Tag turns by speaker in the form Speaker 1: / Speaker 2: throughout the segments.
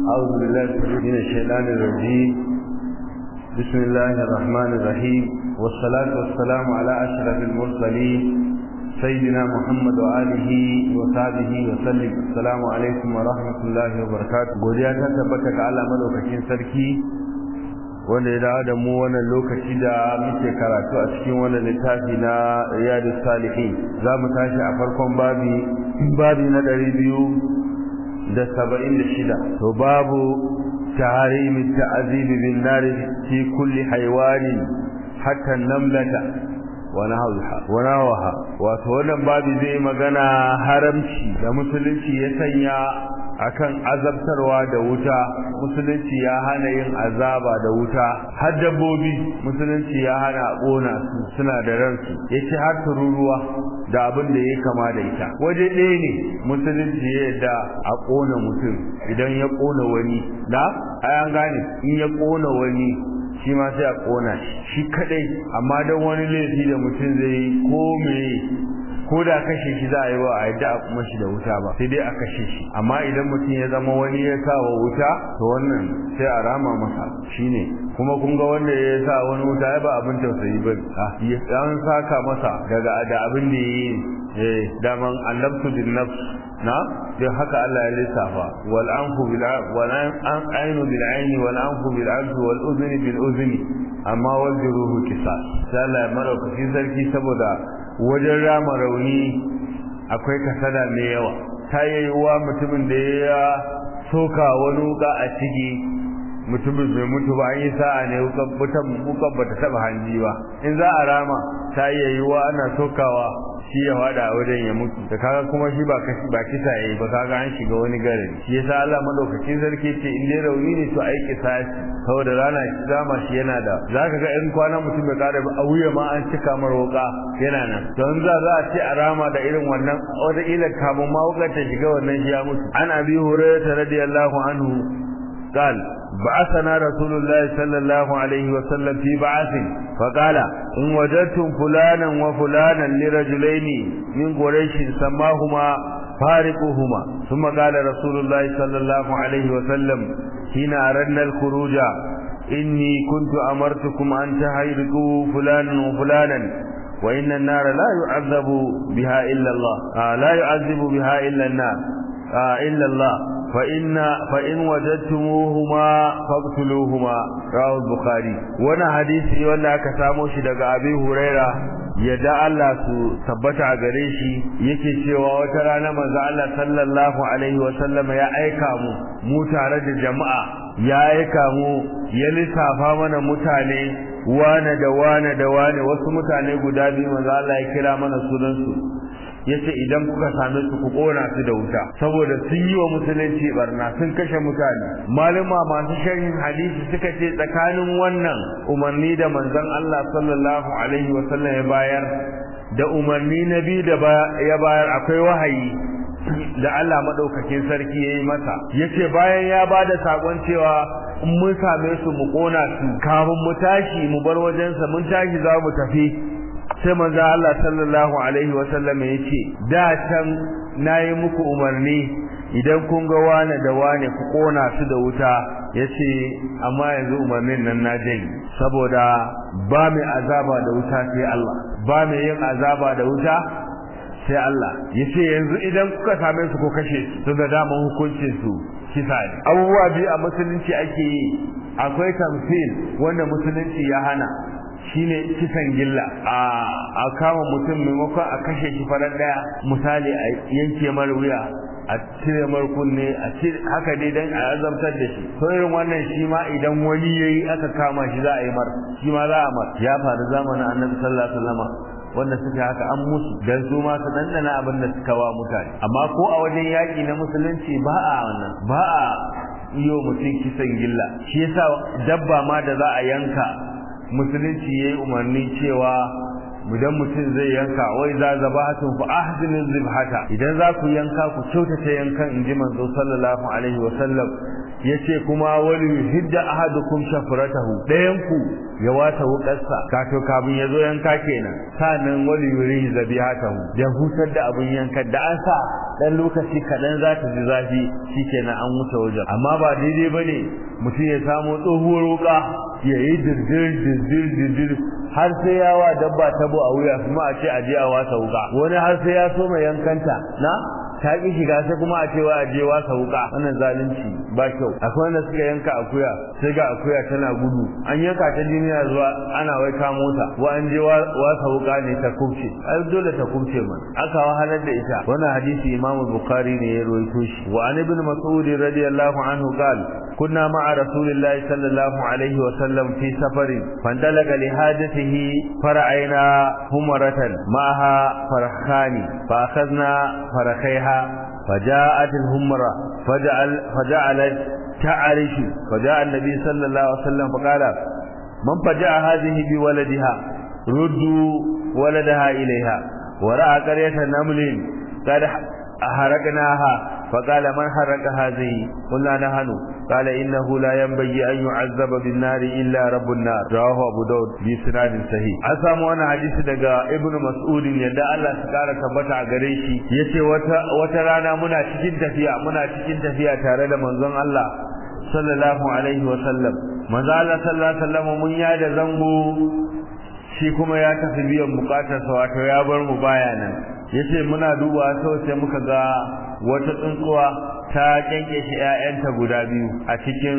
Speaker 1: أعوذ بالله من الشيطان الرجيم بسم الله الرحمن الرحيم والصلاة والسلام على أشرف المرسلين سيدنا محمد وآله وصحبه وسلم السلام عليكم ورحمة الله وبركاته godiya ta tabbata ga Allah madaukakin sarki wanda ya dawo da mu wannan lokaci da muke karatu a cikin wannan littafi na Riyadus Salihin za mu tashi a farkon babi babi na ɗari biyu da saba'in da shida to babu taharimi ta'azibi bin nari fi kulli haiwanin hatta namlata wa nahawaha wato wannan babu zai magana haramci da musulunci ya sanya akan azabtarwa da wuta musulunci ya hana yin azaba da wuta har dabbobi musulunci ya hana ƙona su suna da ransu yace har tururuwa da abin da ya kama da ita waje ɗaya ne musulunci ya yadda a ƙona mutum idan ya ƙona wani da an gane in ya ƙona wani shi ma sai a ƙona shi shi kadai amma don wani laifi da mutum zai yi ko me ko da kashe shi za a yi wa a yadda a kuma shi da wuta ba sai dai a kashe shi amma idan mutum ya zama wani ya sa wa wuta to wannan sai a rama masa shine kuma kun ga wanda ya sa wani wuta ya ba abin tausayi ba ya an saka masa daga da abin da yi eh daman annabtu bin nafs na dan haka Allah ya lissafa wal anfu bil wal an ainu bil aini wal anfu bil anfi wal udhni bil udhni amma wal juruhu qisas sai Allah ya marauka sarki saboda wajen rama rauni akwai kasada mai yawa ta yayyuwa mutumin da ya soka wani wuka a ciki mutumin bai mutu ba an yi sa'a ne wukan ba ta taba hanji ba in za a rama ta yayyuwa ana sokawa shi ya fada a wajen ya mutu da kaga kuma shi ba kashi ba kisa yayi ba kaga an shiga wani garin shi yasa Allah madaukakin sarki ce in dai rauni ne to ai kisasi saboda rana shi zama shi yana da zaka ga in kwana mutum ya kare a wuya ma an cika mar wuka yana nan don za za a ce a rama da irin wannan wata ila kamun ma wukar ta shiga wannan shi ya mutu an abi hurairah radiyallahu anhu قال بعثنا رسول الله صلى الله عليه وسلم في بعث فقال إن وجدتم فلانا وفلانا لرجلين من قريش سماهما فارقوهما ثم قال رسول الله صلى الله عليه وسلم حين أردنا الخروج إني كنت أمرتكم أن تحرقوا فلانا وفلانا وإن النار لا يعذب بها إلا الله آه لا يعذب بها إلا النار آه إلا الله فإن فإن وجدتموهما فاقتلوهما رواه البخاري وانا حديثي wanda aka samo shi daga Abi Huraira yadda Allah su tabbata a gare shi yake cewa wata rana manzo Allah sallallahu alaihi wa sallam ya aika mu mu tare da jama'a ya aika mu ya lissafa mana mutane wane da wane da wane wasu mutane guda biyu manzo Allah ya kira mana sunan su yace idan kuka same su ku kona su da wuta saboda sun yi wa musulunci barna sun kashe mutane malama masu sharhin hadisi suka ce tsakanin wannan umarni da manzon Allah sallallahu alaihi wa sallam ya bayar da umarni na biyu da ya bayar akwai wahayi da Allah madaukakin sarki yayi masa yace bayan ya bada sakon cewa in mun same su mu kona su kafin mu tashi mu bar wajensa mun tashi za mu tafi sai manzo Allah sallallahu alaihi wasallam yace da can nayi muku umarni idan kun ga wane da wane ku kona su da wuta yace amma yanzu umarnin nan na jin saboda ba mai azaba da wuta sai Allah ba mai yin azaba da wuta sai Allah yace yanzu idan kuka same su ko kashe su to da daman hukuncin su kisa ne abubuwa biyu a musulunci ake yi akwai tamfil wanda musulunci ya hana shine kisan gilla a kama mutum maimakon a kashe shi farar daya misali a yanke mar wuya a cire mar kunne a cire haka dai dan a azabtar da shi to irin wannan shi ma idan wani yayi aka kama shi za a yi mar shi ma za a mar ya faru zamanin annabi sallallahu alaihi wasallam wanda suka haka an musu dan su ma su dandana abin da suka wa mutane amma ko a wajen yaki na musulunci ba a wannan ba a iyo mutum kisan gilla shi yasa dabba ma da za a yanka musulunci yayi umarni cewa idan mutum zai yanka wai za zabahatun fa ahsinu zibhata idan za ku yanka ku kyautata yankan inji manzo sallallahu alaihi wa sallam yace kuma wali hidda ahadukum shafratahu dayan ku ya wata wukarsa kato kabin yazo yanka kenan sanan wali yuri zabihatahu ya hutar da abun yanka da an sa dan lokaci kadan za ta ji zafi shikenan an wuce wajen amma ba daidai bane mutum ya samu tsohuwar wuka ya yi dirdir dirdir dirdir har sai ya wa dabba tabo a wuya kuma a ce a je a wasa wuka wani har sai ya so mai yankanta na ta ki shiga sai kuma a cewa a je wasa wuka wannan zalunci ba kyau akwai wanda suka yanka akuya sai ga akuya tana gudu an yanka ta duniya zuwa ana wai ka mota wa an je wasa wuka ne ta kubce ai dole ta kubce man aka wahalar da ita wannan hadisi imamu bukhari ne ya rawaito shi wa an ibn mas'ud radiyallahu anhu qala كنا مع رسول الله صلى الله عليه وسلم في سفر فانطلق لحاجته فرعينا همرة معها فرخان فأخذنا فرخيها فجاءت الهمرة فجعل فجعلت تعرش فجاء النبي صلى الله عليه وسلم فقال من فجاء هذه بولدها ردوا ولدها إليها ورأى قرية نمل قد حرقناها فقال من حرق هذه قلنا نحن قال إنه لا ينبغي أن يعذب بالنار إلا رب النار رواه أبو داود بسناد صحيح أسامو أنا حديث دقا ابن مسعود يدى الله سكارة تبتع قريشي يتي وترانا منا تكين تفيا منا تكين تفيا تارد منظم الله صلى الله عليه وسلم manzo Allah sallallahu alaihi wasallam mun ya da zango shi kuma ya tafi biyan bukatarsa wato ya bar mu baya nan yace muna duba sau sai muka ga wata tsuntsuwa ta kyanke shi ƴaƴanta guda biyu a cikin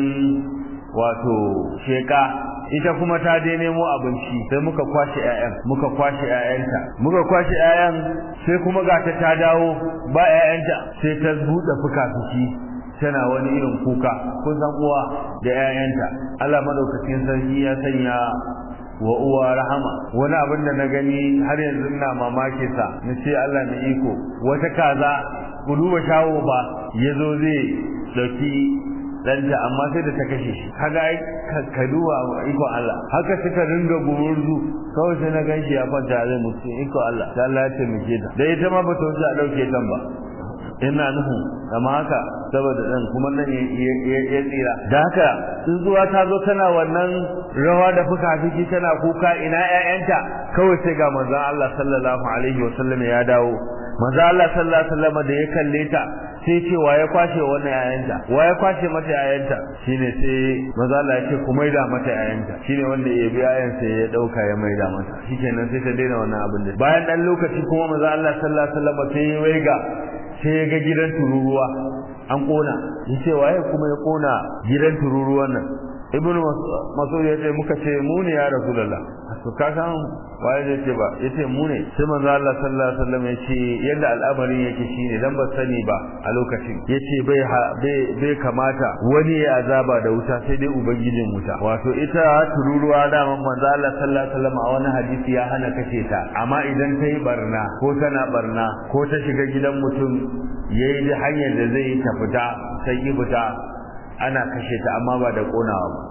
Speaker 1: wato sheka ita kuma ta je nemo abinci sai muka kwashe ƴaƴan muka kwashe ƴaƴanta muka kwashe ƴaƴan sai kuma ga ta ta dawo ba ƴaƴanta sai ta buɗe fuka-fuki tana wani irin kuka kun san uwa da ƴaƴanta Allah madaukakin sarki ya sanya wa uwa rahama wani abin da na gani har yanzu ina mamaki sa na ce Allah mai iko wata kaza ku duba shawo ba yazo zai dauki danta amma sai da ta kashe shi kaga ai ka duba iko Allah haka suka ringa gumurzu kawai sai na ganshi ya kwanta zai mutu iko Allah sai Allah ya taimake ta da ita ma bata wuce a dauke tan ba ina nuhu amma haka saboda dan kuma nan ya tsira da haka tsuntsuwa ta zo tana wannan rawa da fuka fiki tana kuka ina ƴaƴanta kawai sai ga manzon Allah sallallahu alaihi wasallam ya dawo manzon Allah sallallahu alaihi wasallam da ya kalle ta sai ce wa ya kwashe wannan ƴaƴanta wa ya kwashe mata ƴaƴanta shine sai manzon Allah ya ce ku maida mata ƴaƴanta shine wanda ya bi ƴaƴan sai ya dauka ya maida mata shikenan sai ta daina wannan abin da bayan dan lokaci kuma manzon Allah sallallahu alaihi wasallam sai ya waiga sai ya ga gidan tururuwa an kona yace waye kuma ya kona gidan tururuwan nan ibnu mas'ud ya ce muka ce mu ne ya rasulullah to ka san waye zai ce ba yace mu ne sai manzo Allah sallallahu alaihi wasallam yace yadda al'amarin yake shine dan ba sani ba a lokacin yace bai bai kamata wani ya azaba da wuta sai dai ubangijin wuta wato ita tururuwa da manzo Allah sallallahu alaihi wasallam a wani hadisi ya hana kace ta amma idan ta yi barna ko tana barna ko ta shiga gidan mutum yayi da hanyar da zai ta fita sai yi fita ana kashe ta amma ba da konawa ba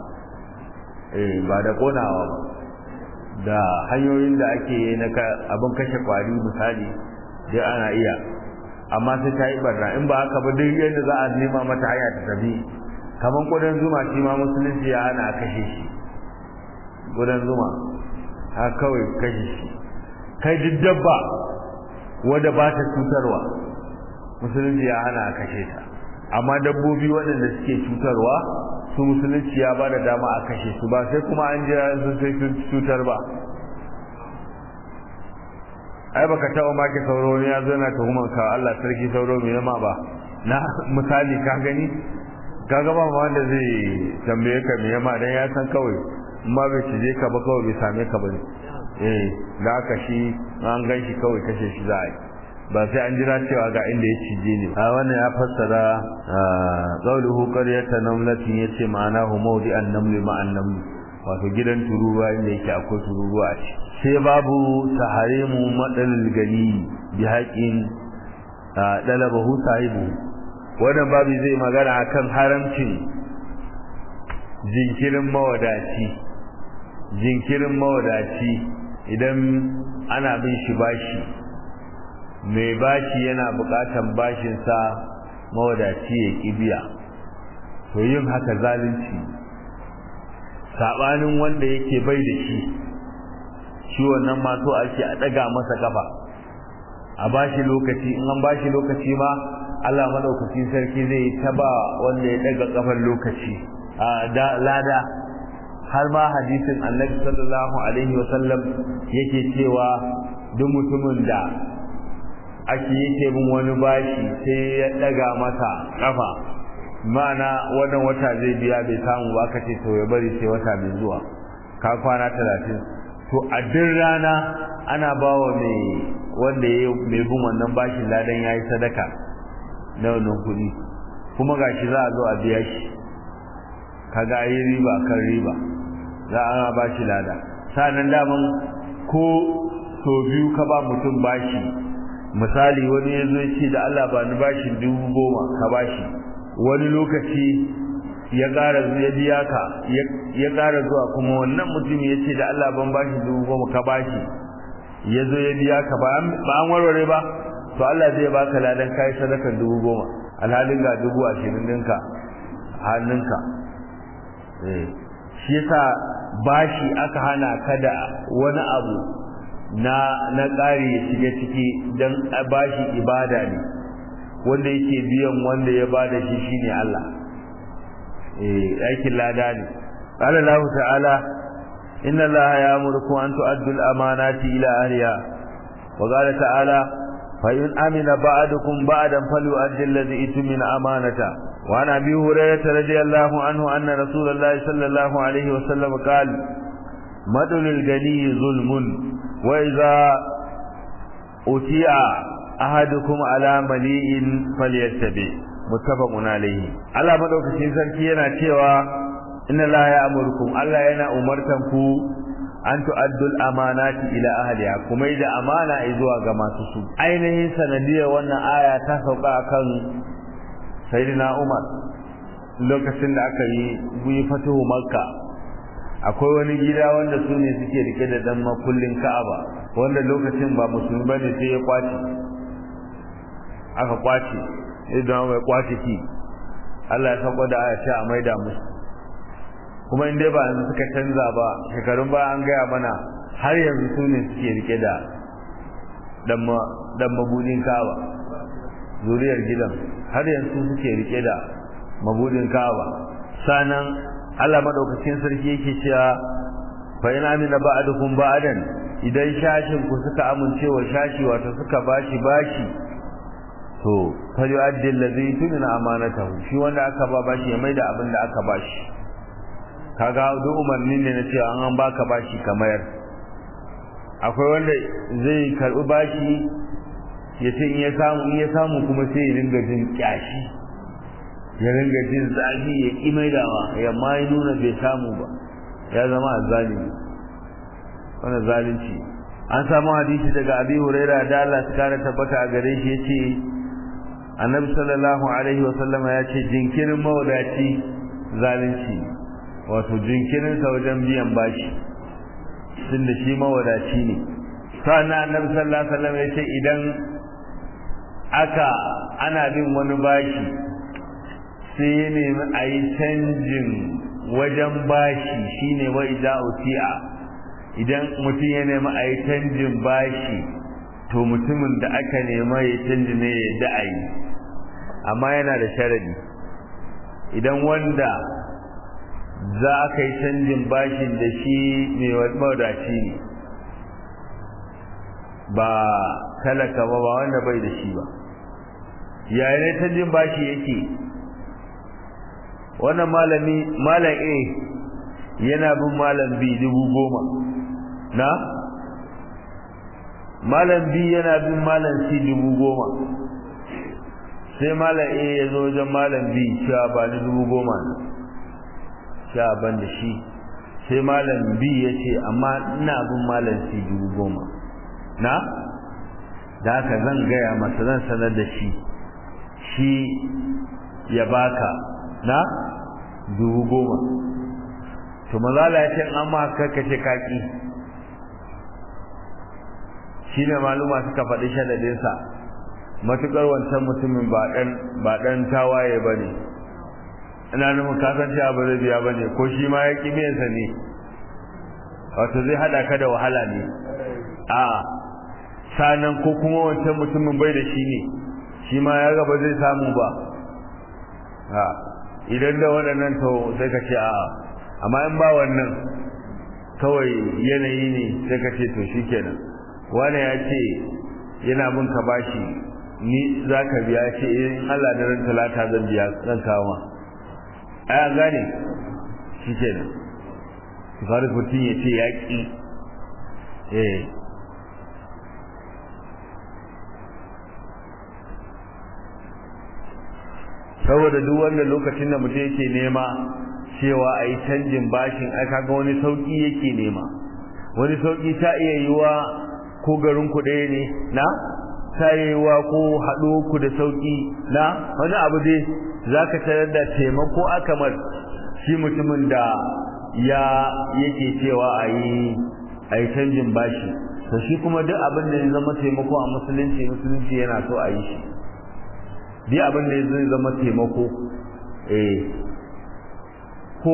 Speaker 1: eh ba da konawa ba da hanyoyin da ake na abin kashe kwari misali dai ana iya amma sai ta yi barna in ba haka ba duk yadda za a nema mata hanya ta tafi kamar kudan zuma shi ma musulunci ya hana kashe shi kudan zuma ha kawai kashe shi kai duk dabba wadda ba ta cutarwa musulunci ya hana kashe ta amma dabbobi waɗanda suke cutarwa su musulunci ya ba da dama a kashe su ba sai kuma an jira sun sai cutar ba ai baka taɓa maki sauro ne ya zo na tuhumar ka Allah sarki sauro mai nama ba na misali ka gani ka ga ba wanda zai tambaye ka mai yama dan ya san kawai ma bai cije ka ba kawai bai same ka ba ne eh da aka shi an gan shi kawai kashe shi za a yi ba sai an jira cewa ga inda ya cije ne a wannan ya fassara qawluhu qaryatan namlatin yace ma'anahu mawdi'an namli ma'an namli wato gidan tururuwa inda yake akwai tururuwa a ciki sai babu taharimu madalil gani bi haƙin dalabahu sahibu wannan babu zai magana akan haramcin jinkirin mawadaci jinkirin mawadaci idan ana bin shi bashi mai bashi yana bukatan bashinsa mawadaci ya kibiya to yin haka zalunci sabanin wanda yake bai da shi shi wannan ma so ake a daga masa kafa a bashi lokaci in an bashi lokaci ma Allah madaukakin sarki zai taba wanda ya daga kafar lokaci a da lada har ma hadisin Annabi sallallahu alaihi wasallam yake cewa duk mutumin da ake yake bin wani bashi sai ya daga masa kafa ma'ana wannan wata zai biya bai samu ba ka ce to ya bari sai wata mai zuwa ka kwana talatin to a duk rana ana bawa mai wanda ya mai bin wannan bashin ladan yayi sadaka na wannan kuɗi kuma gashi za a zo a biya shi kaga ayi riba kan riba za a ba shi lada sanan daman ko so biyu ka ba mutum bashi misali wani ya zo ce da Allah ba ni bashi dubu goma ka bashi wani lokaci ya ƙara ya biya ka ya ƙara zuwa kuma wannan mutum ya ce da Allah ban bashi dubu goma ka bashi ya zo ya biya ka ba an warware ba to Allah zai baka ladan kai sadakar dubu goma alhalin ga dubu ashirin ɗinka hannunka shi yasa bashi aka hana ka da wani abu na na ƙari ya shiga ciki don bashi ibada ne wanda yake biyan wanda ya bada shi shine Allah eh aikin lada ne qala Allah ta'ala inna Allah ya'murukum an tu'addu al-amanati ila ahliha wa qala ta'ala fa in amina ba'dukum ba'dan falyu'addi alladhi itmina amanata wa an abi hurairah radiyallahu anhu anna rasulullahi sallallahu alayhi wa sallam qala madul al-ghani zulmun wa idha utiya ahadukum ala mali'in falyattabi muttafaqun alayhi Allah madaukakin sarki yana cewa inna la ya'murukum Allah yana umartan ku an tu'addul amanati ila ahliha kuma da amana zuwa ga masu su ainihin sanadiyar wannan aya ta sauka akan sayyidina Umar lokacin da aka yi buyi fatuhu makka akwai wani gida wanda su ne suke rike da dan makullin ka'aba wanda lokacin ba musulmi bane sai ya kwace aka kwace idan mai kwace ki Allah ya sako da aya ce a maida musu kuma in dai ba yanzu suka canza ba shekarun ba an gaya mana har yanzu su ne suke rike da dan mabudin kawa zuriyar gidan har yanzu suke rike da mabudin kawa sanan Allah madaukakin sarki yake cewa fa in amina ba'dukum ba'dan idan shashin ku suka amince wa shashi wato suka bashi bashi to fali addi allazi tumina amanatahu shi wanda aka ba bashi ya maida abin da aka bashi kaga duk umarni ne na cewa an an baka bashi kamar akwai wanda zai karbi bashi ya ce in ya samu in ya samu kuma sai ya ringa jin kyashi ya ringa jin zafi ya ki maidawa ya ma ya nuna bai samu ba ya zama azzalimi wannan zalunci an samu hadisi daga abi huraira da Allah ta kare tabbata a gare shi yace annabi sallallahu alaihi wa sallama ya ce jinkirin mawadaci zalunci wato jinkirin sa wajen biyan bashi tunda shi mawadaci ne sannan annabi sallallahu alaihi wa sallam ya ce idan aka ana bin wani bashi sai ya nemi a yi canjin wajen bashi shine wa idza uti'a idan mutum ya nemi a yi canjin bashi to mutumin da aka nema ya canji ne ya da'ayi amma yana da sharadi idan wanda za ka yi canjin bashin da shi mai mawadaci ne ba talaka ba ba wanda bai da shi ba yayin ne canjin bashi yake wannan malami malam A yana bin malam B dubu goma na malam B yana bin malam C dubu goma sai malam A ya zo wajen malam B cewa ba ni dubu goma ne cewa ban da shi sai malam B ya ce amma ina bin malam C dubu goma na da haka zan gaya masa zan sanar da shi shi ya baka na dubu goma to mazala ya ce an ma karkace kaki shi ne maluma suka faɗi shadadinsa matuƙar wancan mutumin ba ɗan tawaye ba ne ina nufin kasan cewa ba zai biya ba ne ko shi ma ya ƙi biyansa ne wato zai haɗa ka da wahala ne a sanan ko kuma wancan mutumin bai da shi ne shi ma ya gaba zai samu ba ha idan da waɗannan to sai ka ce a'a amma in ba wannan kawai yanayi ne sai ka ce to shi kenan wani ya ce yana bin ka bashi ni za ka biya ce in Allah da ran talata zan biya zan kawo ai an gane shi kenan faru mutum ya ce ya ƙi eh saboda duk wanda lokacin da mutum yake nema cewa a yi canjin bashin ai kaga wani sauki yake nema wani sauki ta iya yiwa ko garin ku ɗaya ne na ta iya yiwa ko haɗo ku da sauki na wani abu dai za ka tarar da taimako akamar shi mutumin da ya yake cewa a yi a yi canjin bashi to shi kuma duk abin da ya zama taimako a musulunci musulunci yana so a yi shi duk abin da zai zama taimako eh ko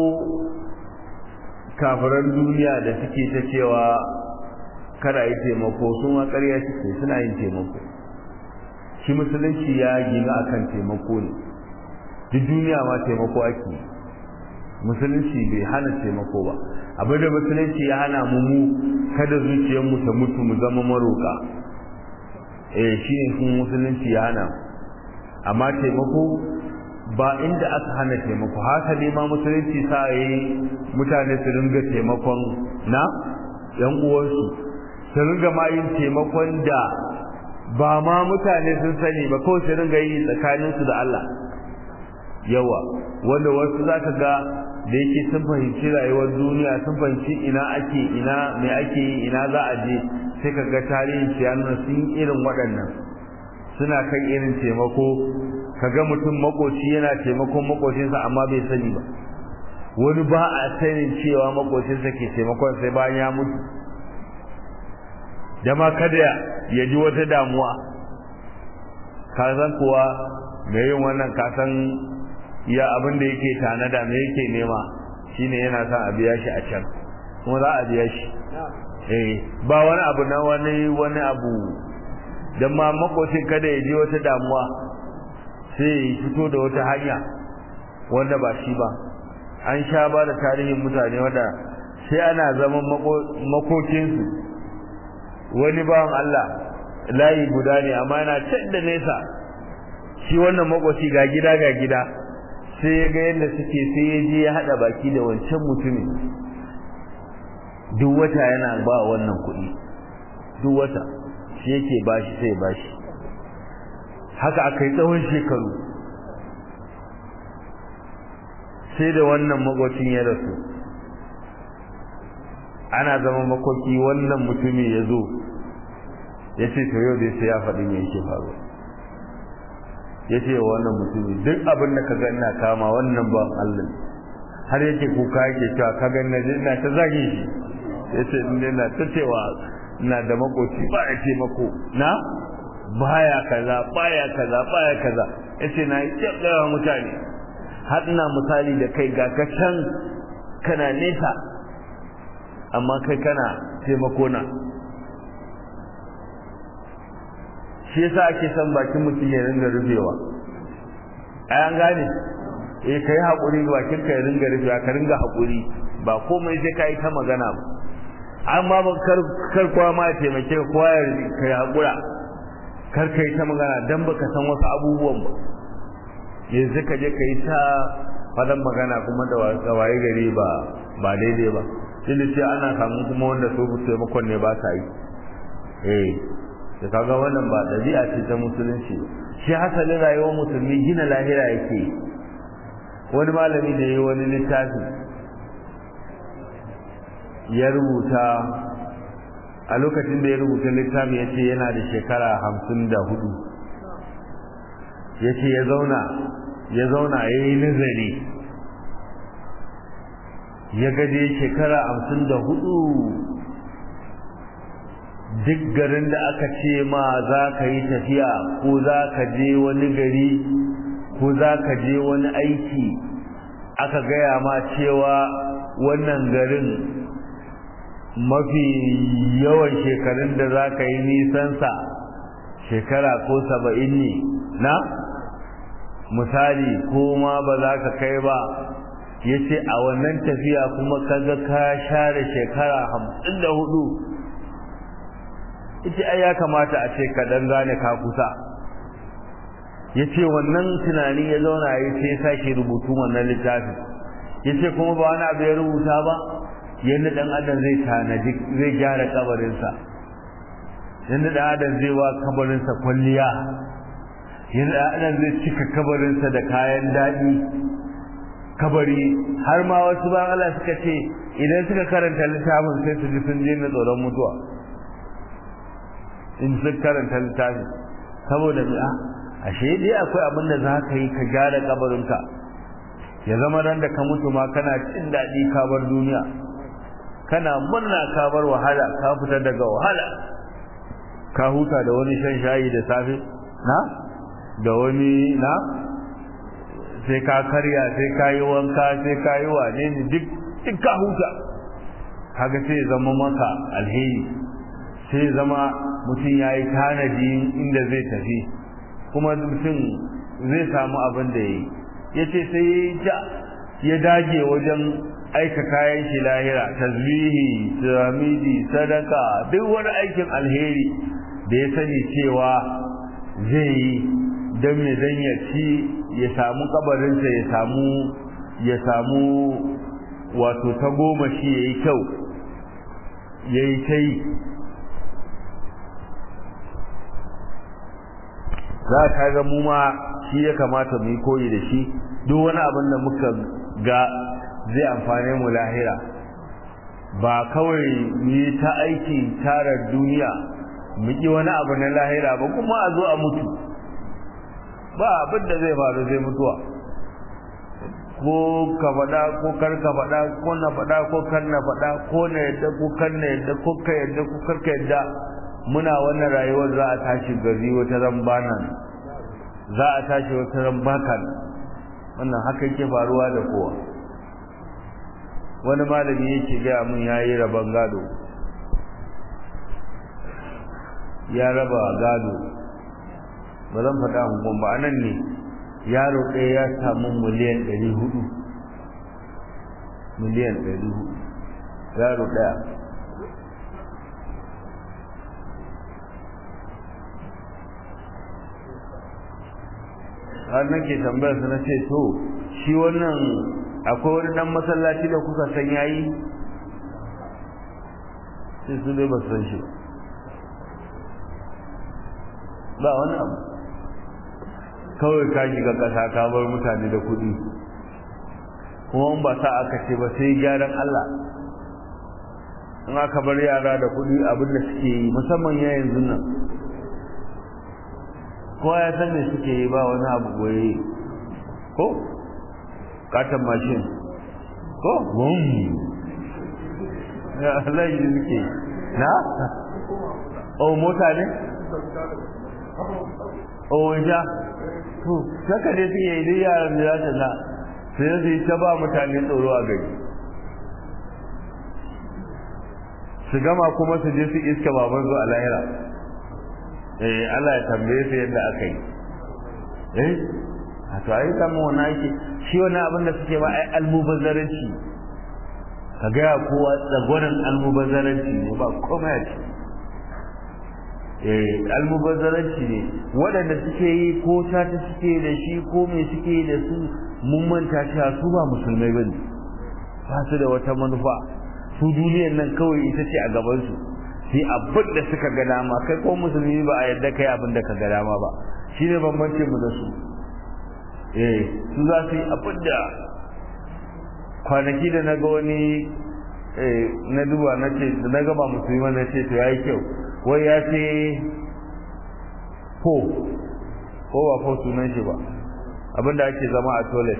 Speaker 1: kafiran duniya da suke ta cewa kada yi taimako sun ma ƙarya suke suna yin taimako shi musulunci ya gina akan taimako ne duk duniya ma taimako ake musulunci bai hana taimako ba abin da musulunci ya hana mu mu kada zuciyarmu ta mutu mu zama maroka eh shi ne kuma musulunci ya hana mu amma taimako ba inda aka hana taimako haka ne ma musulunci sa yi mutane su ringa taimakon na yan uwansu su ringa ma yin taimakon da ba ma mutane sun sani ba kawai su ringa yi tsakaninsu da Allah yawa wanda wasu za ka ga da yake sun fahimci rayuwar duniya sun fahimci ina ake ina mai ake yi ina za a je sai ka ga tarihin nuna sun irin waɗannan suna kan irin taimako kaga mutum makoci yana taimakon makocinsa amma bai sani ba wani ba a sanin cewa makocinsa ke taimakon sai bayan ya mutu dama kada ya ji wata damuwa kasan kuwa mai yin wannan kasan ya abin da yake tanada me yake nema shine yana son a biya shi a can kuma za a biya shi eh ba wani abu na wani wani abu dan ma makocin kada ya je wata damuwa sai ya fito da wata hanya wanda ba shi ba an sha ba da tarihin mutane wanda sai ana zaman makokinsu wani bawan Allah layi guda ne amma yana can da nesa shi wannan makoci ga gida ga gida sai ya ga yadda suke sai ya je ya haɗa baki da wancan mutumin duk wata yana ba wannan kuɗi duk wata shi yake bashi sai bashi haka aka yi tsawon shekaru sai da wannan magwacin ya rasu ana zama makoki wannan mutumi ya zo ya ce to yau dai sai ya faɗi me yake faru ya ce wa wannan mutumi duk abin da ka ga ina kama wannan ban Allah har yake kuka yake cewa ka ga ina ta zage shi ya ce ina ta cewa na da makoci ba ya taimako na baya kaza baya kaza baya kaza yace na yi tsaya mutane har ina misali da kai ga ka can kana nesa amma kai kana taimako na shi yasa ake son bakin mutum ya ringa rufewa ai an gane eh kai hakuri bakin ka ya ringa rufewa ka ringa hakuri ba komai sai kai ta magana ba amma ba kar kar kowa ma ya taimake ka kowa ya kai hakura kar kai ta magana dan baka san wasu abubuwan ba yanzu ka je kai ta fadan magana kuma da waye gari ba ba daidai ba tunda sai ana samu kuma wanda su taimakon ne ba sa yi eh da kaga wannan ba dabi'a ce ta musulunci shi hasalin rayuwar musulmi gina lahira yake wani malami da yi wani littafi ya rubuta a lokacin da ya rubuta littafi ya ce yana da shekara hamsin da hudu ya ce ya zauna ya zauna ya yi nazari ya gaje shekara hamsin da hudu duk garin da aka ce ma za ka yi tafiya ko za ka je wani gari ko za ka je wani aiki aka gaya ma cewa wannan garin mafi yawan shekarun da za ka yi nisansa shekara ko saba'in ne na misali ko ma ba za ka kai ba ya ce a wannan tafiya kuma kaga ka share shekara hamsin da hudu ita ai ya kamata a ce ka dan gane ka kusa ya ce wannan tunani ya zauna ya ce ya sake rubutu wannan littafi ya ce kuma ba wani abu ya rubuta ba yadda dan adam zai tanadi zai gyara kabarinsa yadda dan adam zai wa kabarinsa kwalliya yadda dan adam zai cika kabarinsa da kayan daɗi kabari har ma wasu ba Allah suka ce idan suka karanta littafin sai su ji sun je na tsoron mutuwa in sun karanta littafin saboda me a ashe dai akwai abin da za ka yi ka gyara kabarinka ya zama ran da ka mutu ma kana cin daɗi ka bar duniya kana murna ka bar wahala ka fita daga wahala ka huta da wani shan shayi da safe na da wani na sai ka karya sai ka yi wanka sai ka yi wane ne duk duk ka huta kaga sai zama maka alheri sai zama mutum ya yi tanadi inda zai tafi kuma mutum zai samu abin da ya yi ya ce sai ya ya dage wajen aika kayan shi lahira tasbihi tiramidi sadaka duk wani aikin alheri da ya sani cewa zai yi don me dan ya ci ya samu kabarinsa ya samu ya samu wato ta goma shi ya yi kyau ya yi ta yi za ka ga mu ma shi ya kamata mu yi koyi da shi duk wani abin da muka ga zai amfane mu lahira ba kawai mu yi ta aiki tarar duniya mu ƙi wani abu na lahira ba kuma a zo a mutu ba abin da zai faru zai mutuwa ko ka faɗa ko kar ka faɗa ko na faɗa ko kar na faɗa ko na yadda ko kar na yadda ko ka yadda ko kar ka yadda muna wannan rayuwar za a tashi gari wata ran banan za a tashi wata ran bakan wannan haka yake faruwa da kowa wani malami yake gaya mun ya yi rabon gado ya raba gado ba zan faɗa hukun ba anan ne yaro ɗaya ya samu miliyan ɗari hudu miliyan ɗari hudu yaro ɗaya har nake tambayar su na ce to shi wannan akwai wani dan masallaci da kuka san yayi sai su dai ba san shi ba wani abu kawai ka shiga ƙasa ka bar mutane da kuɗi kuma in ba sa aka ce ba sai gyaran Allah in aka bar yara da kuɗi abin da suke yi musamman ya yanzu nan kowa ya san me suke yi ba wani abu goye ko katon mashin ko bum ya Allah yi suke na o mota ne o ja to saka ne suke yi duk yaran da za ta na sai su yi ta ba mutane tsoro a gari su gama kuma su je su iska baban su a lahira eh Allah ya tambaye su yadda aka yi eh a to ai kama wani ake shi wani abin da suke ba ai almubazzaranci ka gaya kowa tsagonin almubazzaranci ne ba komai a ce eh almubazzaranci ne waɗanda suke yi ko ta ta suke da shi ko me suke yi da su mun manta cewa su ba musulmai bane ba su da wata manufa su duniyar nan kawai ita ce a gabansu sai abin da suka ga dama kai ko musulmi ba a yadda kai abin da ka ga dama ba shine bambance mu da su eh su za su yi abin da kwanaki da na ga wani na duba na ce da na gaba musulmi na ce to yayi kyau wai ya ce ko ko ba ko sunan shi ba abin da ake zama a toilet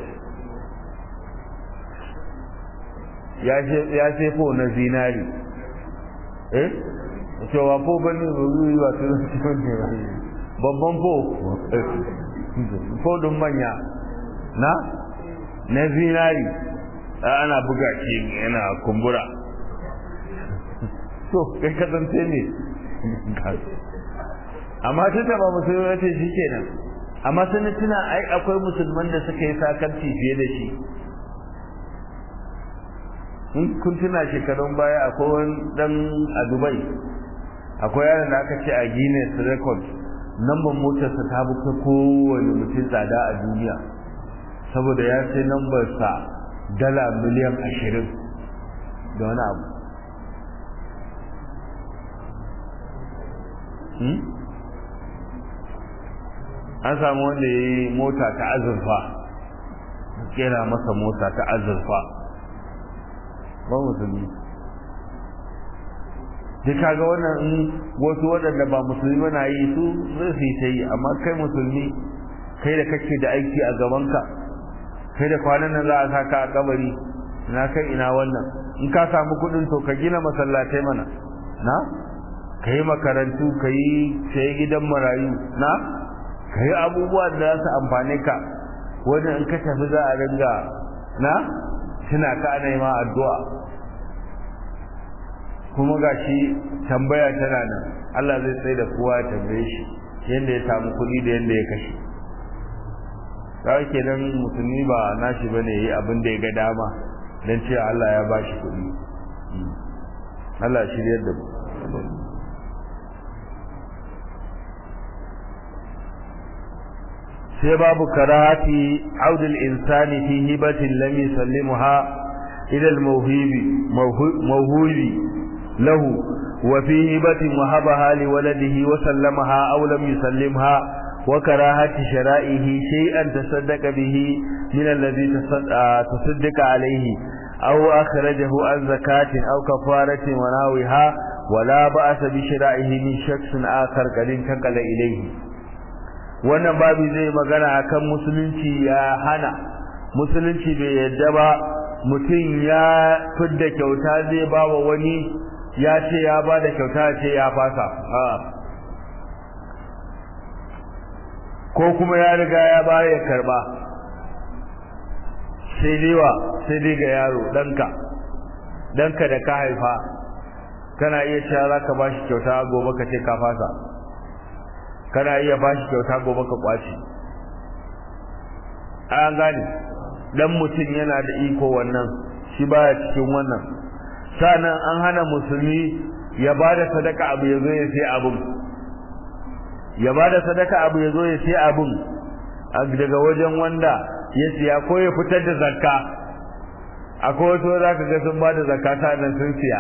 Speaker 1: ya ce ko na zinari eh cewa ko bane ruwi ba su ne babban ko kodin manya na na zinari ana buga shi yana kumbura to kai kasance ne amma tun da ba musulmi ya ce shi kenan amma sun tuna ai akwai musulman da suka yi sakarci fiye da shi in kun tuna shekarun baya akwai wani dan a dubai akwai yaron da aka ce a guinness record namban motarsa ta buka kowane mutum tsada a duniya saboda ya sai nambarsa dala miliyan ashirin da wani abu an samu wanda ya yi mota ta azurfa kera masa mota ta azurfa ba musulmi duk kaga wannan in wasu waɗanda ba musulmi na yi su zai su yi ta yi amma kai musulmi kai da kake da aiki a gabanka kai da kwanan nan za a saka a kabari na kai ina wannan in ka samu kuɗin to ka gina masallatai mana na ka yi makarantu ka yi sai gidan marayu na ka yi abubuwa da za su amfane ka wani in ka tafi za a ringa na tuna ka ana yi ma addu'a kuma ga shi tambaya tana nan Allah zai tsaye da kowa ya tambaye shi yadda ya samu kuɗi da yadda ya kashe kawai kenan musulmi ba nashi bane yi abin da ya ga dama don cewa Allah ya ba shi kuɗi Allah shiryar da mu sai babu karahati audul insani fi hibatin lam yusallimha ila al-mawhibi mawhubi lahu wa fi hibatin wahabaha li waladihi wa sallamaha aw lam yusallimha wa karahati shara'ihi shay'an tasaddaqa bihi min alladhi tasaddaqa alayhi aw akhrajahu an zakatin aw kafaratin wa nawiha ولا بأس بشرائه من شخص آخر قد انتقل إليه wannan babu zai magana akan musulunci ya hana musulunci bai yadda ba mutum ya fidda kyauta zai ba wa wani ya ce ya ba da kyauta ce ya fasa ko kuma ya riga ya ba ya karba sai dai wa sai dai ga yaro ɗanka ɗanka da ka haifa kana iya cewa za ka ba shi kyauta gobe ka ce ka fasa kana iya ba shi kyauta gobe ka kwace an gane dan mutum yana da iko wannan shi baya cikin wannan sanan an hana musulmi ya ba da sadaka abu ya zo ya sai abun ya ba da sadaka abu ya zo ya sai abun daga wajen wanda ya siya ko ya fitar da zakka akwai wasu za ka ga sun ba da zakka sanan sun siya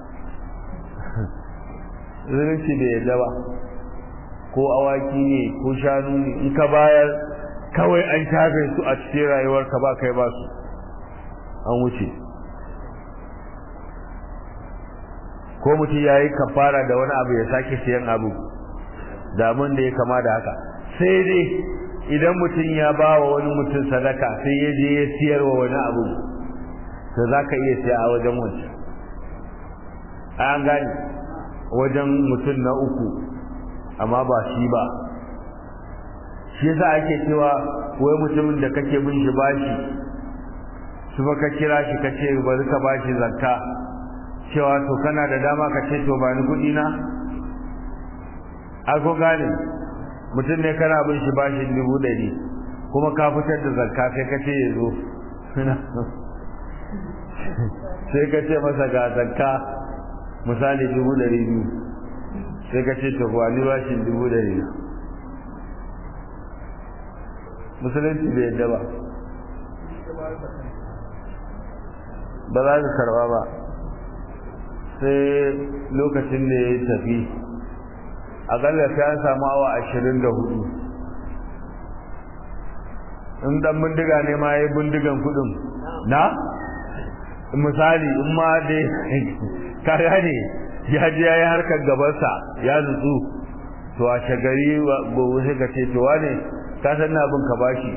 Speaker 1: zulunci bai yadda ba ko awaki ne ko shanu ne in ka bayar kawai an shafe su a cikin rayuwarka ba kai ba su an wuce ko mutum ya yi kafara da wani abu ya sake siyan abu da abin da ya kama da haka sai dai idan mutum ya ba wa wani mutum sadaka sai ya je ya siyar wa wani abu to za ka iya siya a wajen wancan an gane wajen mutum na uku amma ba shi ba shi yasa ake cewa wai mutumin da kake bin shi bashi su ka kira shi ka ce bari ka bashi zakka cewa to kana da dama ka ce to ba ni kuɗi na ko gane mutum ne kana bin shi bashin dubu ɗari kuma ka fitar da zakka sai ka ce ya zo sai ka ce masa ga zakka misali dubu ɗari biyu sai ka ce to ba ni bashin dubu ɗari na musulunci bai yadda ba ba za ka karba ba sai lokacin da ya tafi akalla sai an samu awa ashirin da hudu in dan bindiga ne ma ya yi bindigan kudin na misali in ma dai kaya ne ya je ya yi harkar gabansa ya nutsu to a shagari gobe sai ka ce to wane ka san na bin ka bashi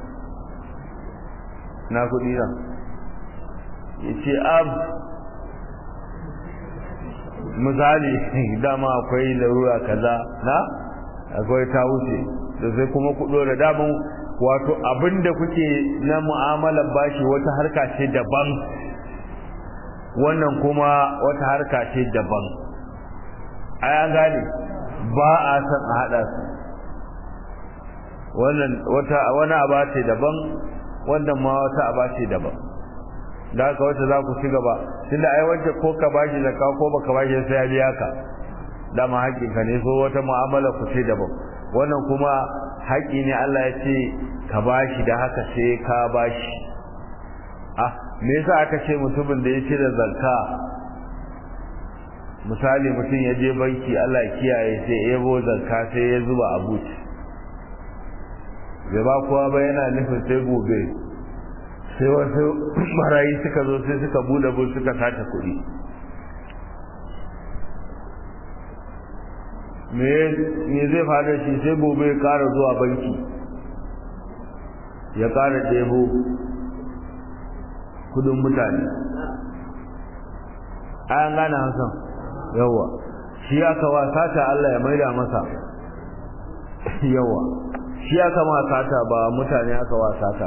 Speaker 1: na kudi na ya ce am misali dama akwai larura kaza na akwai ta wuce da sai kuma ku dora damun wato abinda kuke na mu'amalar bashi wata harka ce daban wannan kuma wata harka ce daban ai an gane ba a san a hada su wannan wata wani aba ce daban wannan ma wata aba ce daban da haka wata za ku ci gaba tunda ai wanda ko ka bashi zakka ko baka bashi sai ya biya ka dama haƙƙinka ne so wata mu'amala ku ce daban wannan kuma haƙƙi ne Allah ya ce ka bashi da haka sai ka bashi ah me yasa aka ce mutumin da ya cire zakka misali mutum ya je banki Allah ya kiyaye sai ya yabo zakka sai ya zuba a buci bai ba kowa ba yana nufin sai gobe sai wasu marayi suka zo sai suka bude bul suka sace kuɗi me zai faru shi sai gobe ya kara zuwa banki ya kara ɗebo kudin mutane an gane hasan yawa shi aka wa sata Allah ya maida masa yawa shi aka ma sata ba mutane aka wa sata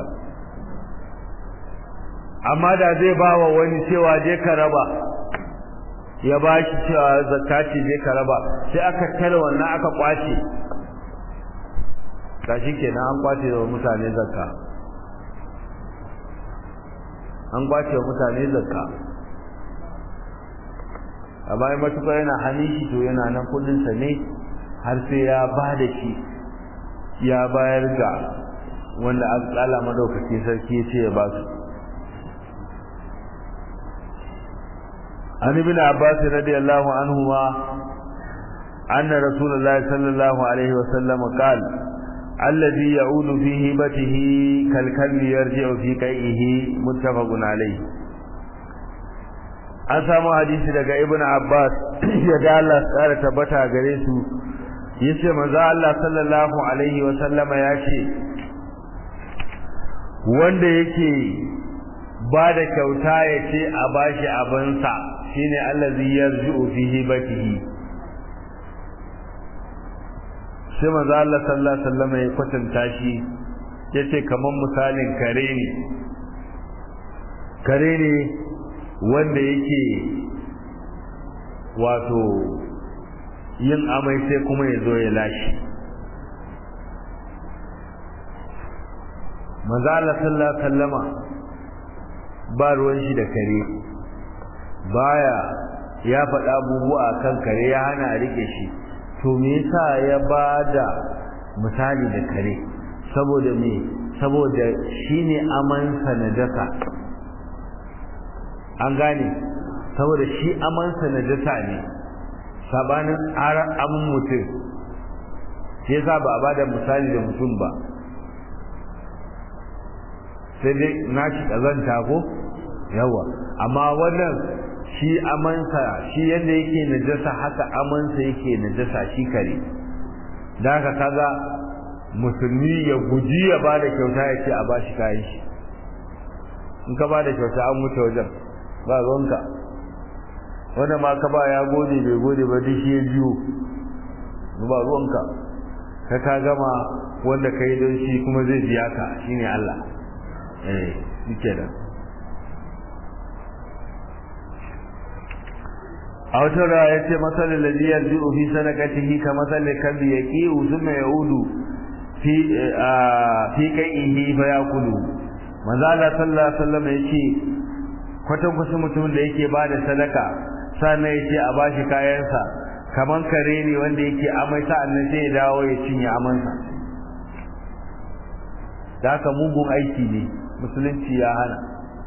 Speaker 1: amma da zai ba wa wani cewa je ka raba ya ba shi cewa zakati je ka raba sai aka tare wannan aka kwace kashi kenan an kwace wa mutane zakka an kwace wa mutane zakka a bayan matuƙa yana hannun shi to yana nan kudinsa ne har sai ya ba da shi ya bayar ga wanda alƙala madaukaki sarki ya ce ya ba su عن ابن عباس رضي الله عنهما أن رسول الله صلى الله عليه وسلم قال الذي يعود في هبته كالكلب يرجع في قيئه متفق عليه an samu hadisi daga ibn abbas ya ga Allah tsara tabbata gare su yace manzo Allah sallallahu alaihi wa sallama ya ce wanda yake ba da kyauta ya ce a bashi abinsa shine allazi yarji'u fi hibatihi sai manzo Allah sallallahu alaihi wasallam ya kwatanta shi yace kaman misalin kare ne kare ne wanda yake wato yin amai sai kuma ya zo ya lashi manzo Allah sallallahu alaihi wasallama ba ruwan shi da kare baya ya faɗa abubuwa kan kare ya hana a rike shi to me yasa ya bada misali da kare saboda me saboda shine amansa na daka an gane saboda shi amansa na daka ne sabanin amin mutum shi yasa ba a bada misali da mutum ba sai dai na shi ƙazanta ko yawa amma wannan shi amansa shi yadda yake najasa haka amansa yake najasa shi kare da haka kaga musulmi ya guji ya ba da kyauta ya ce a ba shi kayan shi in ka ba da kyauta an wuce wajen ba ruwanka wanda ma ka ba ya gode bai gode ba duk shi ya jiyo ba ruwanka ka ka gama wanda ka yi don shi kuma zai biya ka shine Allah eh shi da a wata rawa ya ce matsalin da jiyar ji'u fi sanakatihi ka matsalin kalbi ya ƙi uzuma ya udu fi kai ihi fa ya kudu manzala sallallahu alaihi wasallam ya ce kwatan kusa mutumin da yake ba da sadaka sannan ya ce a bashi kayansa kaman kare ne wanda yake amai sa'annan sai ya dawo ya cinye amansa da haka mugun aiki ne musulunci ya hana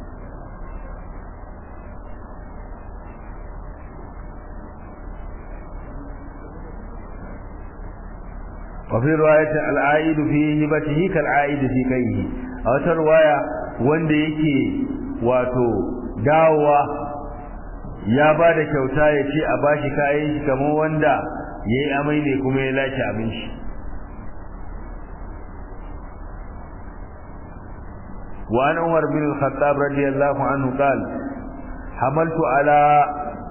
Speaker 1: وفي رواية العائد في هبته كالعائد في كيه أو رواية wanda yake wato dawowa ya ba da kyauta ya ce a bashi kayan shi kamar wanda ya yi amai ne kuma ya lashe abin shi وعن عمر بن الخطاب رضي الله عنه قال حملت على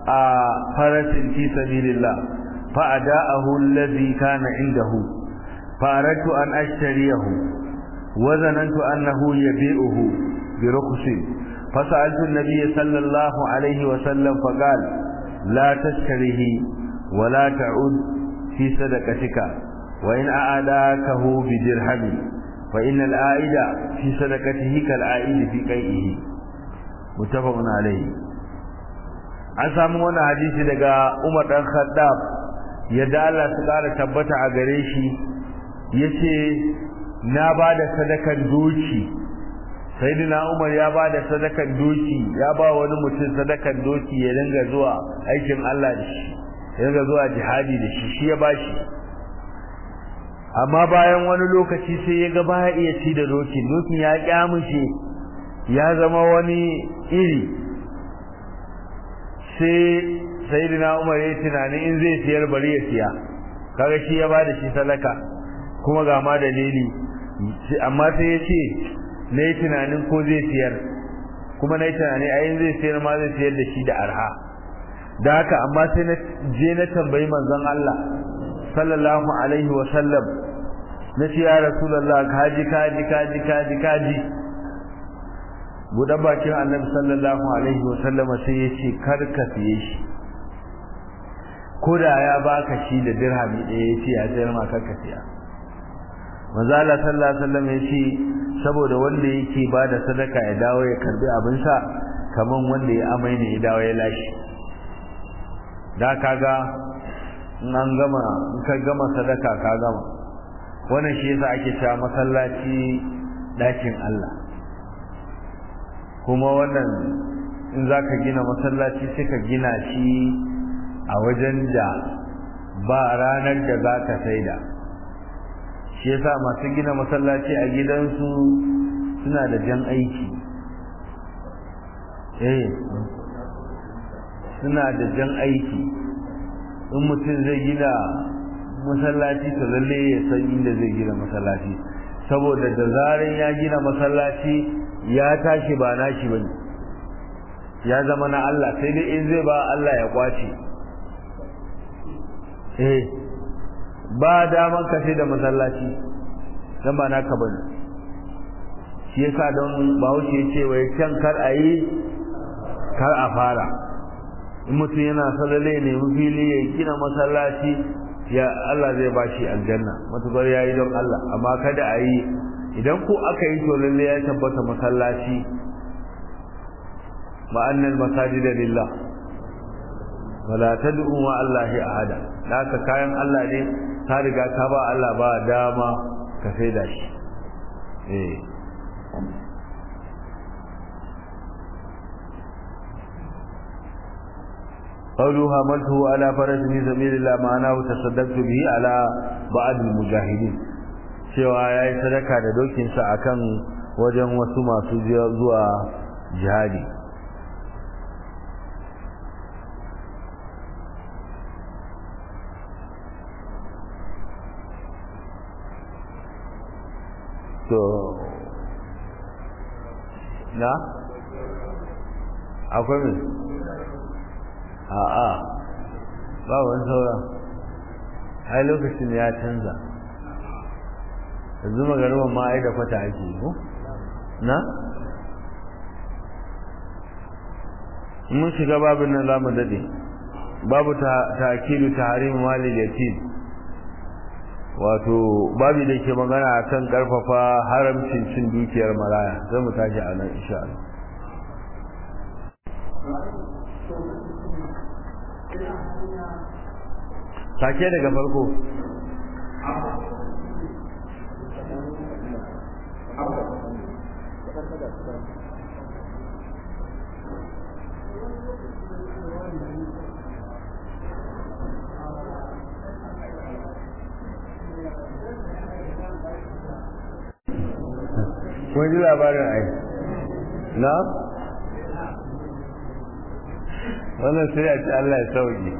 Speaker 1: فرس في سبيل الله فأداءه الذي كان عنده فأردت أن أشتريه وظننت أنه يبيعه برخص فسألت النبي صلى الله عليه وسلم فقال لا تشتريه ولا تعد في صدقتك وإن أعداكه بدرهم فإن العائد في صدقته كالعائد في قيئه متفق عليه an samu wannan hadisi daga Umar dan Khattab yadda Allah su kara tabbata a gare shi yace na bada sadakan doki sayyidina Umar ya bada sadakan doki ya ba wani mutum sadakan doki ya dinga zuwa aikin Allah da shi ya dinga zuwa jihadi da shi shi ya bashi amma bayan wani lokaci sai ya ga baya iya ci da dokin dokin ya kyamushe ya zama wani iri sai sayyidina Umar ya tunani in zai siyar bari ya siya kaga shi ya bada shi sadaka kuma ga ma dalili amma sai ya ce na yi tunanin ko zai siyar kuma na yi tunani a yin zai siyar ma zai siyar da shi da arha da haka amma sai na je na tambayi manzon Allah sallallahu alaihi wa sallam na ce ya rasulullah kaji kaji kaji kaji kaji buɗe bakin annabi sallallahu alaihi wa sallama sai ya ce kar ka siye shi ko da ya baka shi da dirhami ɗaya ya ce ya sayar ma kar ka siya manzo Allah sallallahu alaihi wasallam ya ce saboda wanda yake bada sadaka ya dawo ya karbi abin sa kaman wanda ya amai ne ya dawo ya lashi da kaga in an gama in ka gama sadaka ka gama wannan shi yasa ake cewa masallaci dakin Allah kuma wannan in zaka gina masallaci sai ka gina shi a wajen da ba ranar da zaka saida shi yasa masu gina masallaci a gidansu suna da jan aiki eh suna da jan aiki in mutum zai gina masallaci to lalle ya san inda zai gina masallaci saboda da zarin ya gina masallaci ya tashi ba nashi bane ya zama na Allah sai dai in zai ba Allah ya kwace eh ba daman kashe da masallaci dan ba naka bane shi yasa don bahaushe ya ce wai can kar a yi kar a fara in mutum yana sallale ne fili ya gina masallaci ya Allah zai ba shi aljanna matukar ya yi don Allah amma kada a yi idan ko aka yi to lalle ya tabbata masallaci ma'annal masajida lillah wala tad'u ma Allah ahada naka kayan Allah ne ka riga ka ba Allah ba dama ka sai da shi eh قوله حملته على فرس في سبيل الله معناه تصدقت به على بعض المجاهدين cewa yayi sadaka da dokin sa akan wajen wasu masu zuwa jihadi to na akwai mai a'a ba wani sauran ai lokacin ya canza yanzu magaruban ma ai da kwata ake yi na mun shiga babin nan zamu dade babu ta akilu tahrim mali yatim wato babu da ke magana akan karfafa haramcin cin dukiyar maraya zai mu tashi a nan insha Allah sake daga farko kun ji labarin ai na wannan sai a ci Allah ya sauke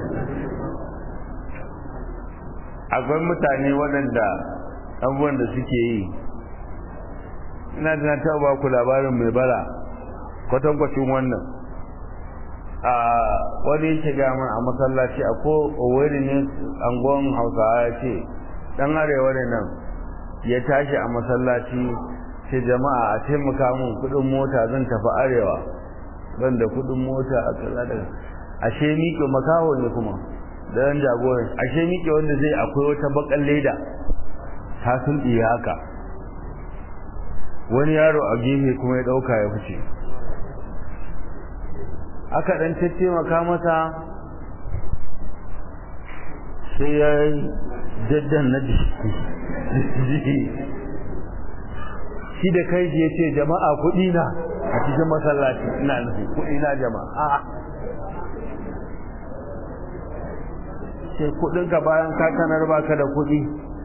Speaker 1: akwai mutane waɗanda abubuwan da suke yi ina da ta ba ku labarin mai bara kwatankwacin wannan a wani yake gaman a masallaci a ko oweri ne angon hausawa ya ce dan arewa ne nan ya tashi a masallaci sai jama'a a taimaka mun kudin mota zan tafi arewa ban da kudin mota a kaza da ashe miƙe makaho ne kuma da yan jagoran ashe miƙe wanda zai akwai wata bakan leda ta sulɗi haka wani yaro a gefe kuma ya ɗauka ya fice aka ɗan taimaka masa sai ya jaddan na jiki shi da kai ya ce jama'a kuɗi na a cikin masallaci ina nufi kuɗi na jama'a sai kuɗin ka bayan kakanar baka da kuɗi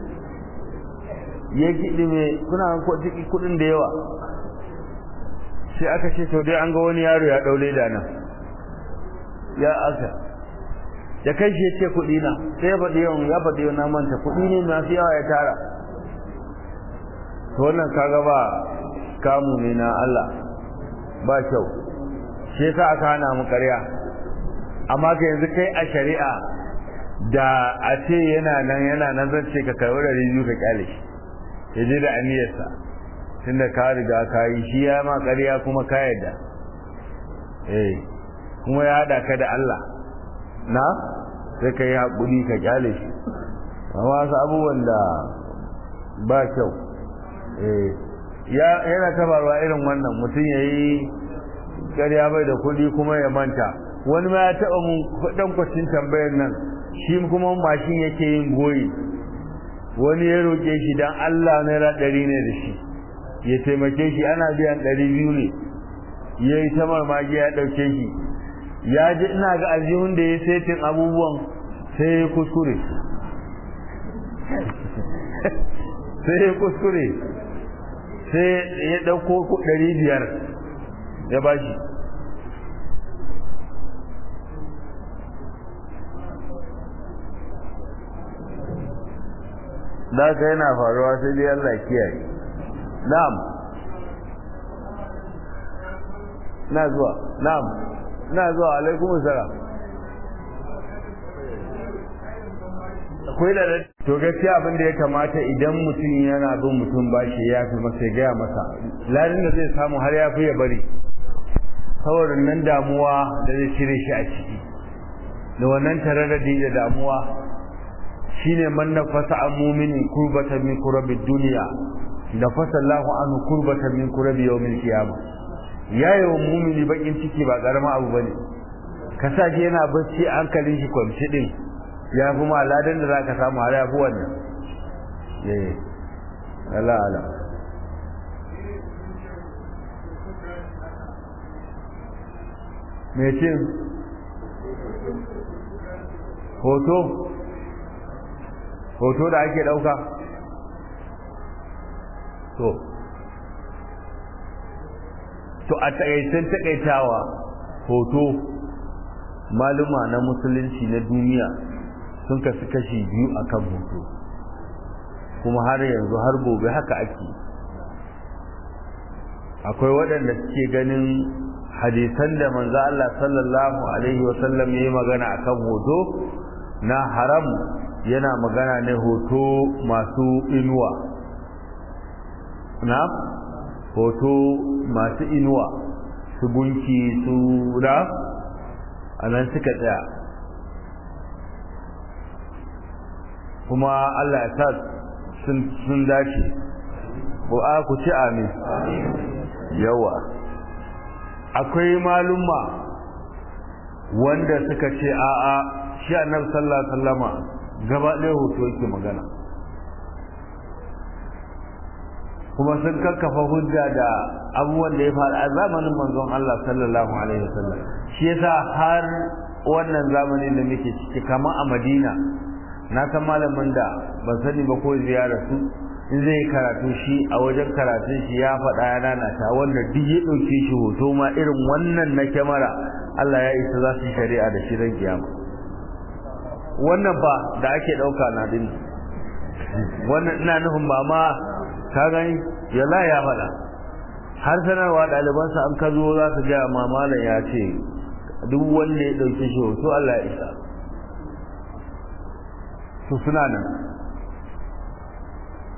Speaker 1: ya kiɗi mai kuna kuɗin da yawa sai aka ce to dai an ga wani yaro ya ɗaule da nan ya aka da kai shi ya ce kuɗi na sai ya faɗi yawan ya faɗi yawan na manta kuɗi ne masu yawa ya tara to wannan kaga ba kamu ne na Allah ba kyau shi yasa aka hana mu ƙarya amma ka yanzu kai a shari'a da a ce yana nan yana nan zan ce ka karɓi da rijiyu ka kyale shi ya je da aniyarsa tunda ka riga ka yi shi ya ma ƙarya kuma ka yadda eh kuma ya haɗa ka da Allah na sai ka yi haƙuri ka kyale shi amma wasu abubuwan da ba kyau yana tabarwa irin wannan mutum ya yi ƙarya bai da kuɗi kuma ya manta wani ma ya taɓa mun ɗan kwacin tambayar nan shi kuma mashin yake yin goyi wani ya roƙe shi don Allah naira ɗari ne da shi ya taimake shi ana biyan ɗari biyu ne ya yi ta marmagi ya ɗauke shi ya ji ina ga aljihun da ya setin abubuwan sai ya kuskure sai ya kuskure sai ya ɗauko ɗari biyar ya ba shi da ka yana faruwa sai dai Allah kiyaye na'am na zuwa na'am na zuwa alaikum salam akwai da to gaskiya abin da ya kamata idan mutum yana bin mutum bashi ya fi masa ya gaya masa ladin da zai samu har ya fi ya bari saboda nan damuwa da zai cire shi a ciki da wannan tararradi da damuwa shine man nafasa an muminin kurbatan min kurabi duniya nafasa Allahu anhu kurbatan min kurabi yawmil qiyamah yayi wa mumini bakin ciki ba karama abu bane ka sa shi yana bacci hankalin shi kwamci din ya fi ma ladan da zaka samu har ya fi wannan eh Allah Allah me ce hoto hoto da ake dauka to to a takaicen takaitawa hoto maluma na musulunci na duniya sun kasu kashi biyu akan hoto kuma har yanzu har gobe haka ake akwai waɗanda suke ganin hadisan da manzo Allah sallallahu alaihi wasallam yayi magana akan hoto na haram yana magana ne hoto masu inuwa na hoto masu inuwa su gunki su da anan suka tsaya kuma Allah ya sa sun dace ko a ku ci amin yawa akwai malumma wanda suka ce a'a shi annabi sallallahu alaihi wasallama gaba ɗaya hoto yake magana kuma sun kakkafa hujja da abubuwan da ya faru a zamanin manzon Allah sallallahu alaihi wasallam shi yasa har wannan zamanin da muke ciki kama a Madina na san malamin da ban sani ba ko ziyara su in zai yi karatu shi a wajen karatun shi ya faɗa ya nanata wanda duk ya ɗauke shi hoto ma irin wannan na kyamara Allah ya isa za su shari'a da shi ran kiyama wannan ba da ake ɗauka na din wannan ina nufin ba ma ka gani yalla ya faɗa har sanarwa ɗalibansa an ka zo za su gaya ma malam ya ce duk wanda ya ɗauke shi hoto Allah ya isa su suna nan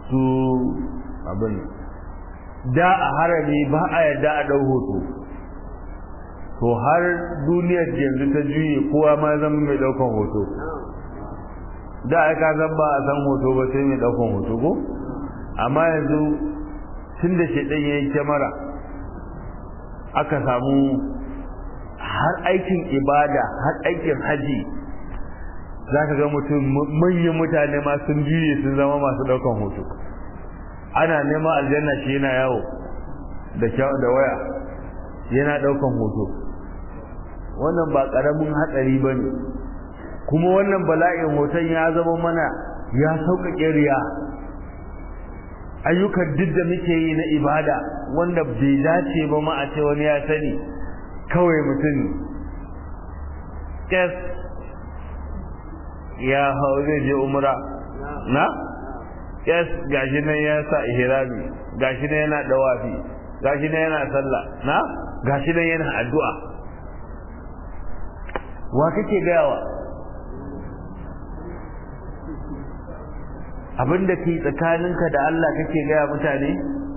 Speaker 1: su abin da a harami ba a yadda a ɗau hoto to har duniyar yanzu ta juye kowa ma zama mai ɗaukan hoto da aka zan ba a san hoto ba sai mai ɗaukan hoto ko amma yanzu tun da shaidan ya yi kyamara aka samu har aikin ibada har aikin haji za ka ga mutum manyan mutane ma sun juye sun zama masu ɗaukan hoto ana neman aljanna shi yana yawo da da waya yana ɗaukan hoto wannan ba ƙaramin hatsari ba ne kuma wannan bala'in hoton ya zama mana ya sauƙaƙe riya ayyukan duk da muke yi na ibada wanda bai dace ba ma a ce wani ya sani kawai mutum kes ya hau zai je umra na kes gashi nan ya sa ihrami gashi nan yana dawafi gashi nan yana sallah na gashi nan yana addu'a wa kake gayawa abinda ke tsakaninka da Allah kake gaya mutane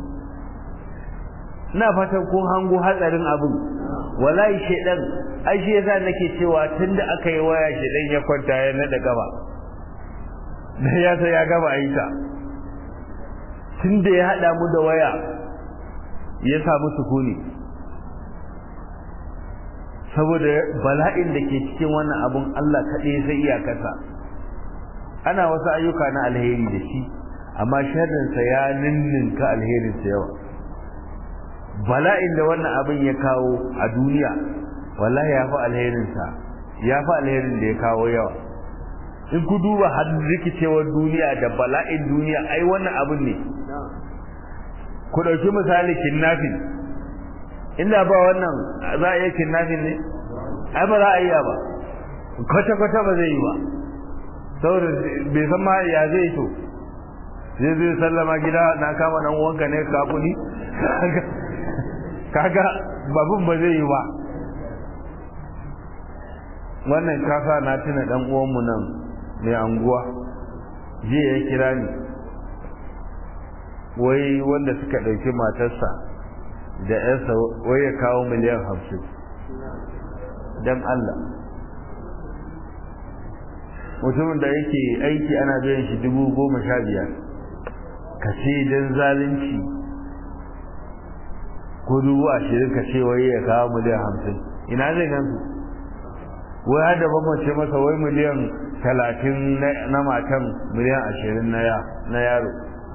Speaker 1: ina fatan kun hango hatsarin abin wallahi shedan ai shi yasa nake cewa tunda aka yi waya shedan ya kwanta ya nada gaba da ya sai ya gaba aika tunda ya hada mu da waya ya samu sukuni saboda bala'in da ke cikin wannan abun Allah kaɗai zai iya kasa ana wasu ayyuka na alheri da shi amma sharrinsa ya ninninka alherinsa yawa bala'in da wannan abin ya kawo a duniya wallahi ya fi alherinsa ya fi alherin da ya kawo yawa in ku duba har rikicewar duniya da bala'in duniya ai wannan abin ne ku ɗauki misali kinnafin inda ba wannan za a iya kinnafin ne ai ba za a iya ba kwata-kwata ba zai yi ba saboda bai san ma ya zai to zai zai sallama gida na kama dan uwanka ne ka kudi kaga babun ba zai yi ba wannan kasa na tuna dan uwanmu nan mai anguwa jiya ya kira ni wai wanda suka ɗauki matarsa da yarsa wai ya kawo miliyan hamsin don Allah mutumin da yake aiki ana biyan shi dubu goma sha biyar ka ce don zalunci ko dubu ashirin ka ce wai ya kawo miliyan hamsin ina zai gansu wai har da bambance masa wai miliyan talatin na matan miliyan ashirin na yaro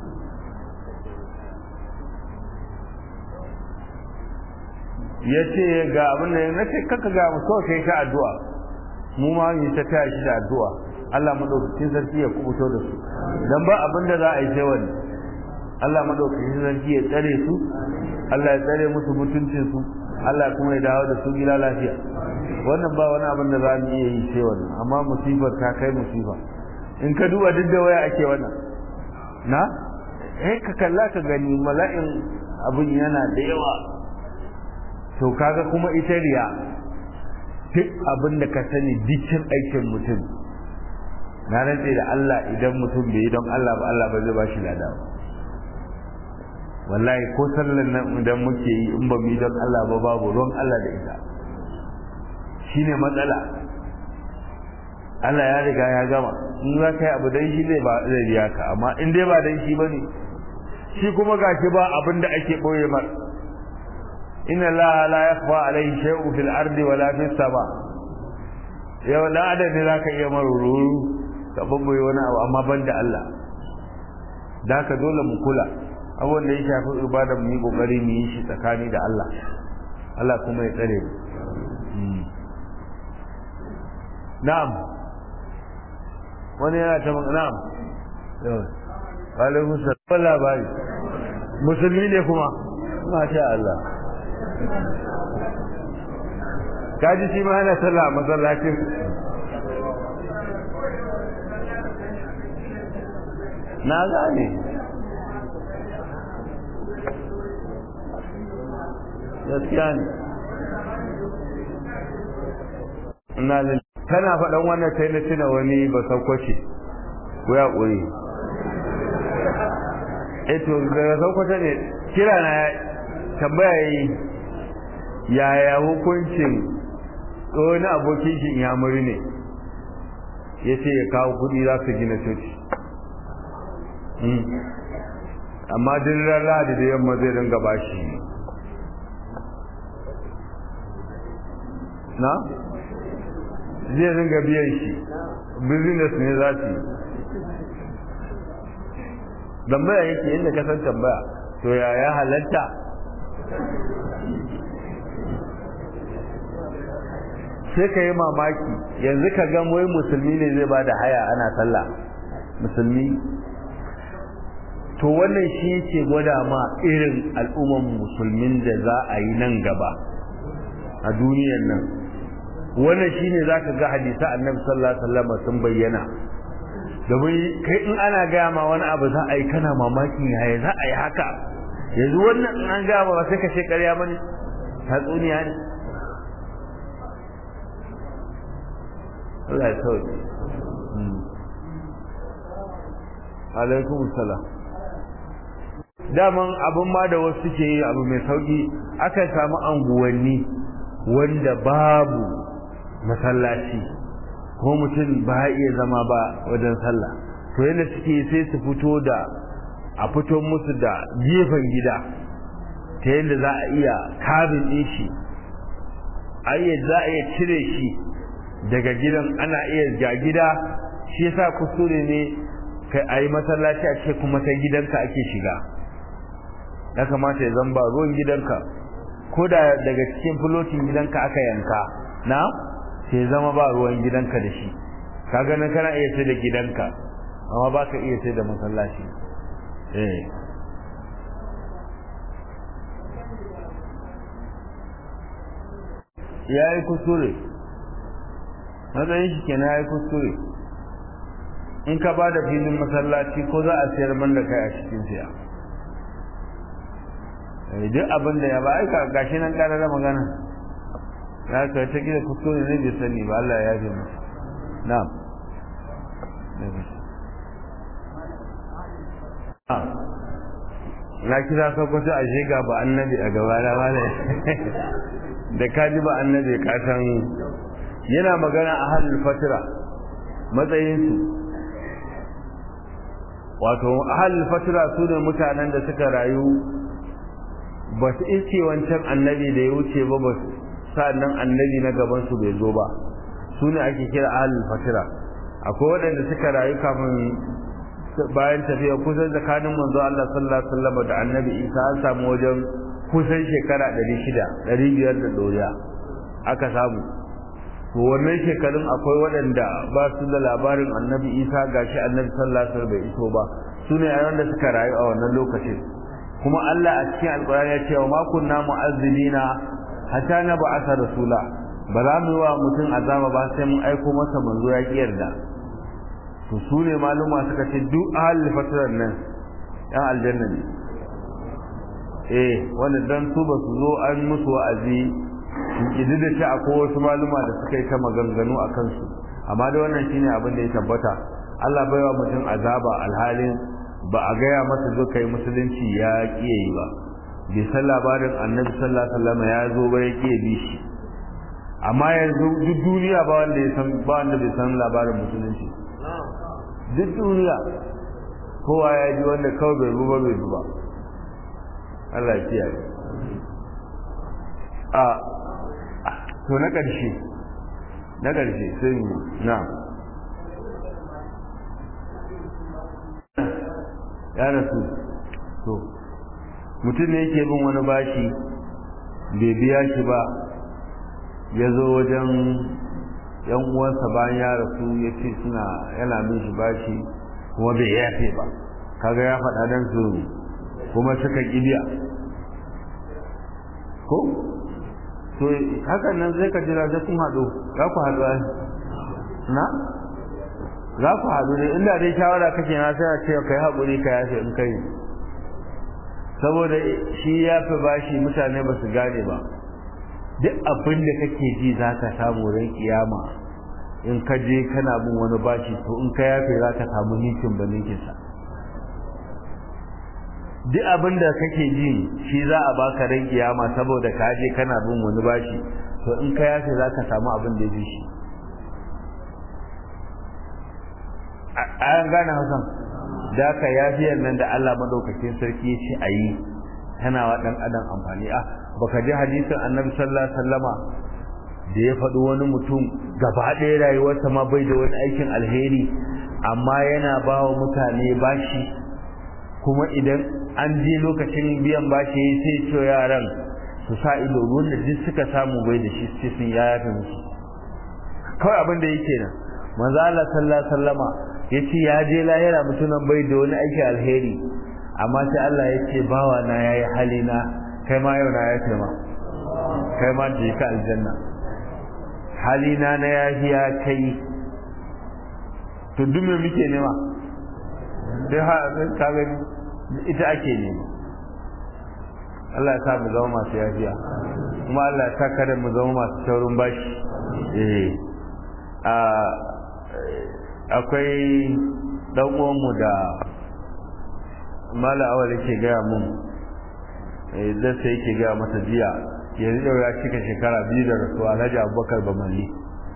Speaker 1: ya ce ga abin da na ce kaka ga mu so kai ta addu'a mu ma mu ta taya shi da addu'a Allah madaukakin sarki ya kubuto da su dan ba abin da za a yi sai wani Allah madaukakin sarki ya tsare su Allah ya tsare musu mutuncin su Allah kuma ya dawo da su gida lafiya wannan ba wani abin da za mu iya yi sai wani amma musibar ta kai musifa in ka duba duk da waya ake wannan na eh ka kalla ka gani mala'in abin yana da yawa to kaga kuma ita riya duk abin da ka sani dukkan aikin mutum na rantse da Allah idan mutum bai yi don Allah ba Allah ba zai ba shi lada ba wallahi ko sallan nan idan muke yi in ba mu yi don Allah ba babu don Allah da ita shine matsala Allah ya riga ya gama in za ka yi abu dan shi zai ba zai biya ka amma in dai ba dan shi bane shi kuma gashi ba abin da ake boye mar inna Allah la yakhfa alayhi shay'un fil ardi wala fis sama yau da adadi zaka iya maruru ka babboye wani abu amma ban da Allah da haka dole mu kula abubuwan da ya shafi ibada mu yi kokari mu yi shi tsakani da Allah Allah kuma ya tsare mu na'am wani yana ta na'am yau alaikum salam labari musulmi ne kuma masha Allah kaji shi ma yana sallah masallacin na gane gaskiya ne ina da kana faɗan wannan sai na tuna wani ba saukwace ko ya ƙuri eh to daga saukwata ne kira na tambaya yi yaya hukuncin wani abokin shi yamuri ne ya ce ya kawo kudi za su gina coci amma duk lahadi da yamma zai dinga bashi na zai dinga biyan shi business ne za su yi tambaya yake inda ka san tambaya to ya ya halatta sai ka yi mamaki yanzu ka ga wai musulmi ne zai ba da haya ana sallah musulmi to wannan shi yake gwada ma irin al'umman musulmin da za a yi nan gaba a duniyan nan wannan shine zaka ga hadisa annabi sallallahu alaihi wasallam sun bayyana domin kai in ana gaya ma wani abu za a yi kana mamakin yaya za a yi haka yanzu wannan in an gaya ba sai ka ce ƙarya bane tatsuniya ne Allah ya sauke alaikum salam daman abin ma da wasu ke yi abu mai sauki aka samu anguwanni wanda babu masallaci ko mutum ba iya zama ba wajen sallah to yadda suke sai su fito da a fito musu da gefen gida ta yadda za a iya kabin ɗin shi ayyar za a iya cire shi daga gidan ana iya ga gida shi yasa kuskure ne kai a yi masallaci a ce kuma ta gidanka ake shiga ya kamata ya zamba ruwan gidanka ko da daga cikin fulotin gidanka aka yanka na sai zama ba ruwan gidanka da shi ka ganin kana iya sai da gidanka amma ba ka iya sai da masallaci eh ya yi kuskure matsayin shi kenan ya yi kuskure in ka ba da filin masallaci ko za a sayar man da kai a cikin siya duk abin da ya ba aika gashi nan kana da magana ya ka ta gida kuskure ne bai sani ba Allah ya yafe masa na'am na kira sokoto a shega ba annabi a gaba da wale da kaji ba annabi ka san yana magana a halin fatira matsayinsu wato a halin fatira su ne mutanen da suka rayu ba su iske wancan annabi da ya wuce ba ba sa'annan annabi na gaban su bai zo ba su ne ake kira ahlul fatira akwai waɗanda suka rayu kafin bayan tafiya kusan tsakanin manzo Allah sallallahu alaihi wasallam da annabi Isa an samu wajen kusan shekara 600 500 da doriya aka samu to wannan shekarun akwai waɗanda ba su da labarin annabi Isa gashi annabi sallallahu alaihi wasallam bai iso ba su ne wanda suka rayu a wannan lokacin kuma Allah a cikin alƙur'ani ya ce wa ma kunna mu'azzibina hatta na ba'atha rasula ba za mu yi wa mutum azaba ba sai mun aiko masa manzo ya ki yarda to su ne maluma suka ce duk ahlul fatran nan yan aljanna ne eh wanda dan su ba su zo an musu wa'azi idi da ta akwai wasu maluma da suka yi ta maganganu a kansu amma da wannan shine abin da ya tabbata Allah baiwa mutum azaba alhalin ba a gaya masa zo kai musulunci ya kiye yi ba bai san labarin annabi sallallahu alaihi wasallam ya zo ba ya kiye bi shi amma yanzu duk duniya ba wanda ya san ba wanda bai san labarin musulunci duk duniya kowa ya ji wanda kawai bai ruba bai ruba Allah ya kiyaye a to na ƙarshe na ƙarshe sai na ya rasu to mutum ne yake bin wani bashi bai biya shi ba ya zo wajen yan uwansa bayan ya rasu ya ce suna yana bin shi bashi kuma bai yafe ba kaga ya faɗa dan su kuma suka kibiya ko to hakan nan zai ka jira sai kun haɗu za ku haɗu na za ku haɗu ne inda dai shawara kake na sai a ce kai haƙuri ka yafe in kai saboda shi ya fi bashi mutane ba su gane ba duk abin da kake ji za ka samu ran kiyama in ka je kana bin wani bashi to in ka yafe za ka samu ninkin ba ninkinsa duk abin da kake ji shi za a baka ran kiyama saboda ka je kana bin wani bashi to in ka yafe za ka samu abin da ya bi shi an gane hakan da ka yafiyar nan da Allah madaukakin sarki ya ce a yi tana wa ɗan adam amfani a baka ji hadisin annabi sallallahu alaihi wasallama da ya faɗi wani mutum gaba ɗaya rayuwarsa ma bai da wani aikin alheri amma yana ba wa mutane bashi kuma idan an je lokacin biyan bashi sai ce yaran su sa ido ruwan da duk suka samu bai da shi sai sun yafe musu kawai abin da yake nan manzo Allah sallallahu alaihi wasallama yace ya je lahira mutumin bai da wani aiki alheri amma sai Allah ya ce bawa na yayi halina kai ma yau na ya ce ma kai ma je ka aljanna halina na yahiya kai to duk me muke nema sai ha ka gani ita ake nema Allah ya sa mu zama masu yafiya kuma Allah ya sa kada mu zama masu taurin bashi eh a akwai dan uwanmu da mala awal yake gaya mun idan sai yake gaya masa jiya yanzu yau ya cika shekara biyu da rasuwa alhaji abubakar bamalli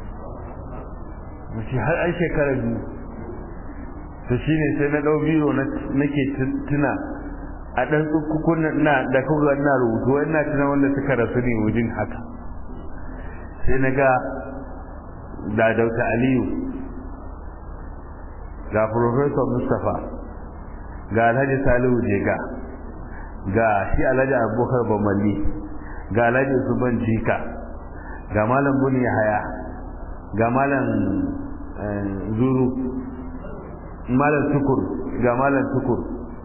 Speaker 1: mace har an shekara biyu to shine sai na ɗau biro nake tuna a ɗan tsukukun na da kuka na rubutu ina tuna wanda suka rasu ne wajen haka sai na ga da dauta aliyu ga professor mustapha ga alhaji salihu jega ga shi alhaji abubakar bamalli ga alhaji usman jika ga malam buni haya ga malam zuru malam tukur ga malam tukur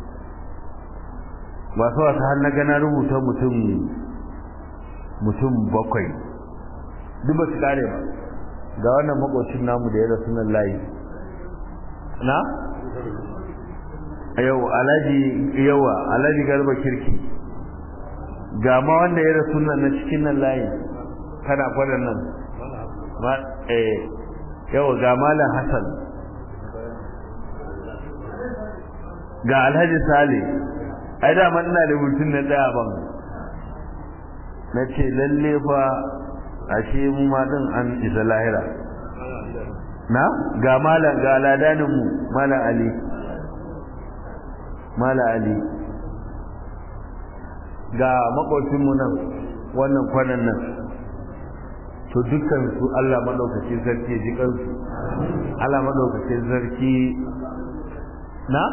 Speaker 1: masu wasu har na gana rubuta mutum mutum bakwai duk ba su kare ba ga wannan makocin namu da ya rasu nan layi na yau alhaji yawa alhaji garba kirki ga ma wanda ya rasu nan na cikin nan layi kana kwanan nan ma eh yawa ga malam hasan ga alhaji sale ai da man ina da mutum na daya ban na ce lalle fa ashe mu ma din an isa lahira na ga malam ga ladanin mu malam ali malam ali ga makocin mu nan wannan kwanan nan to dukkan su Allah madaukakin sarki ji kansu Allah madaukakin sarki na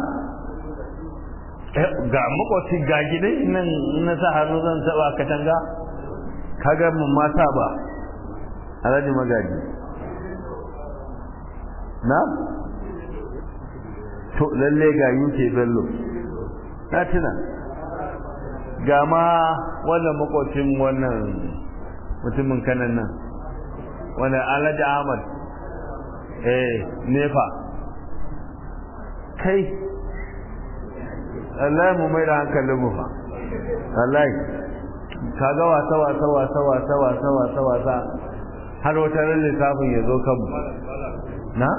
Speaker 1: ga makwasi ga gidan nan na sa hannu zan taba katanga kaga mun mata ba alhaji magaji na to lalle ga yuke bello na tuna ga ma wannan makwacin wannan mutumin kanan nan wannan alhaji ahmad eh nefa kai Allah mu mai da hankalin mu fa wallahi kaga wasa wasa wasa wasa wasa wasa wasa har wata ran lissafin ya zo kanmu na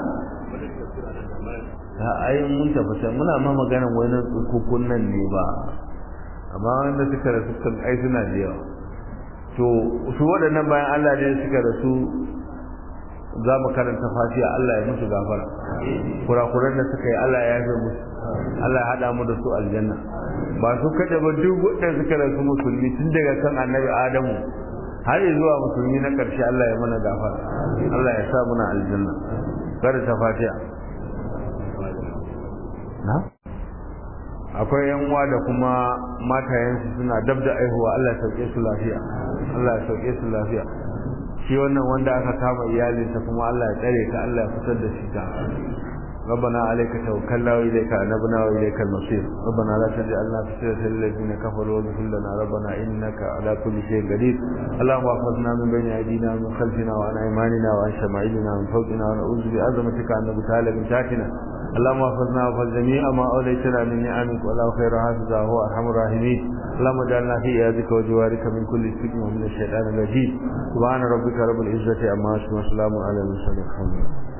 Speaker 1: ta ai mun tabbata muna ma maganar wani tsukukun nan ne ba amma wanda suka rasu kan ai suna da yawa to su waɗannan bayan Allah ne suka rasu za mu karanta fatiha Allah ya musu gafara kurakuran da suka yi Allah ya yafe musu Allah ya hada mu da su aljanna ba su kada ba duk wanda suka rasu musulmi tun daga kan annabi Adamu har zuwa musulmi na karshe Allah ya mana gafara Allah ya sa muna aljanna karanta fatiha na akwai yan uwa da kuma matayensu suna dab da aihuwa Allah ya sauke su lafiya Allah ya sauke su lafiya shi wannan wanda aka kama iyalinsa kuma Allah ya tsare ka Allah ya fitar da shi ta ربنا عليك توكلنا وإليك أنبنا وإليك المصير ربنا لا تجعلنا فتنة للذين كفروا واغفر لنا ربنا إنك على كل شيء قدير اللهم احفظنا من بين أيدينا ومن خلفنا وعن أيماننا وعن شمائلنا ومن فوقنا ونعوذ بعظمتك أن نبتال من تحتنا اللهم احفظنا واحفظ جميع ما أوليتنا من نعمك والله خير حافظا هو أرحم الراحمين اللهم اجعلنا في عيادك وجوارك من كل سجن ومن الشيطان الرجيم سبحان ربك رب العزة عما يصفون وسلام على المرسلين الحمد لله